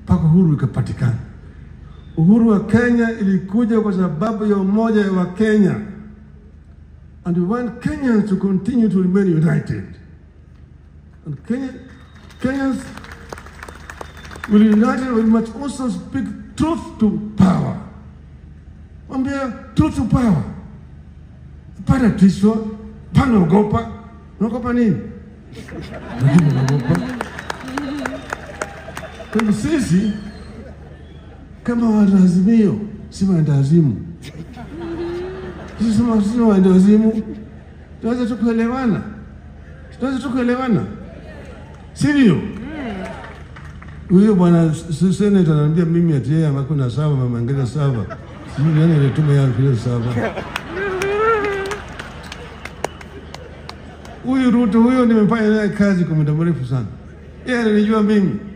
mpaka uhuru ikapatikana. Uhuru wa Kenya ilikuja kwa sababu ya umoja wa Kenya, and we want Kenyans to continue to remain united. And Kenya, Kenyans will unite, we must also speak truth to power. Mwambia truth to power. Pana tiswa, pana ogopa. Unaogopa nini? Lakini unaogopa. Kwa hivyo sisi kama wanaazimio si waendawazimu. Sisi sema sisi waendawazimu, tunaweza tu kuelewana, tunaweza tu kuelewana, sivyo? Huyo bwana s- seneta ananiambia mimi ati yeye hakuna sava, mama ngine sava. Sijui nani alituma yeye kile sava. Huyu Ruto huyo nimefanya naye kazi kwa muda mrefu sana. Yeye ananijua mimi.